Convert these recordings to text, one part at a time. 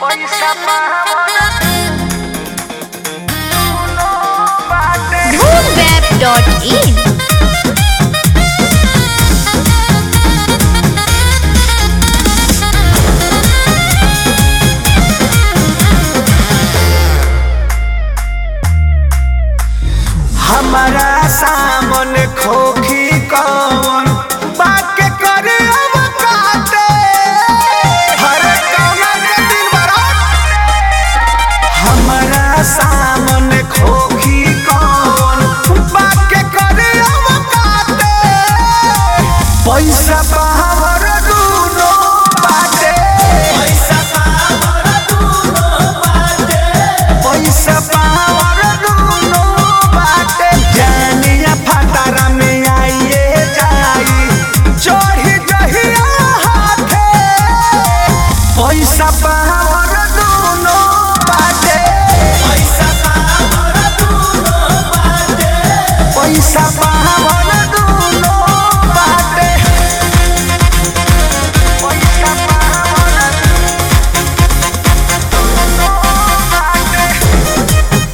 पैसा पावना दुनो बाटे Moonweb.in हमारा सामन खोखी कौन बाके करे अब काटे हर कौना के दिन बरात हमारा सामन खोखी कौन बाके करे अब काटे पैसा पावर दूनो बाटे पैसा पावर दूनो बाटे पैसा पावर दूनो बाटे जानिया फटारा में आइए जाई चढ़ी जहिया हाथे पैसा पावर दूनो बाटे पैसा पावर दूनो बाटे पैसा पावर दूनो बाटे पैसा पावर दूनो बाटे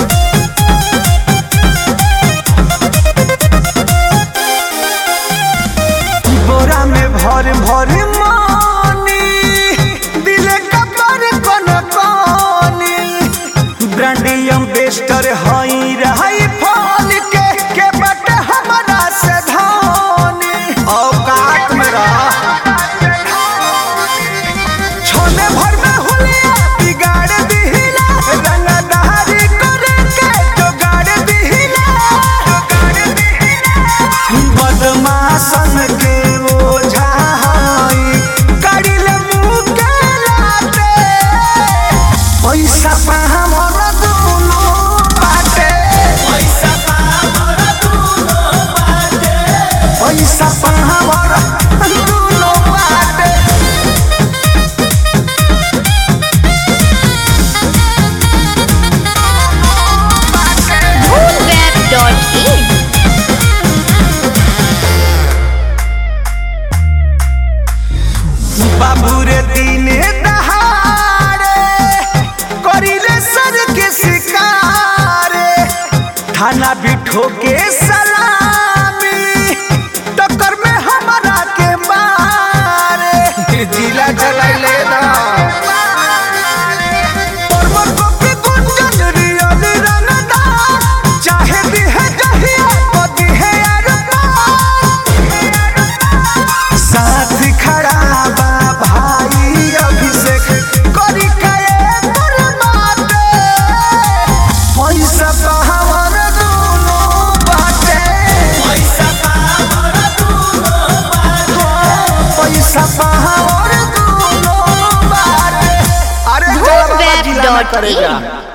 बोरा में भर भर मानी दिले कपर कन कानी ब्रांडियम बेस्टर हई रही फल के के बट हमरा से धानी औकात में रह छोले भर में हुलिया बिगाड़ दिहिला रंगदारी करे के जोगाड़ दिहिला जोगाड़ दिहिला बदमाशन के ओझा हई करिल मुँह के लाटे पैसा पाहमर दुनो बाटे पैसा पाहमर दुनो बाटे पैसा पाहमर दुनो बाटे Moonweb.in बाबू रे दिने दहाड़े करिले सर के शिकारे थाना बिठो के सलामी टक्कर में हमारा के मारे जिला चलाइले ना पर्वत को भी गुंजन रियल रंगदा चाहे दी है जहिया पति है अरमान साथ खड़ा बा भाई अभिषेक करी कए बर्बादे पैसा पावर दूनो बाटे पैसा पावर दूनो बाटे पैसा पावर दूनो बाटे अरे जलवा जिला में करेगा Moonweb.in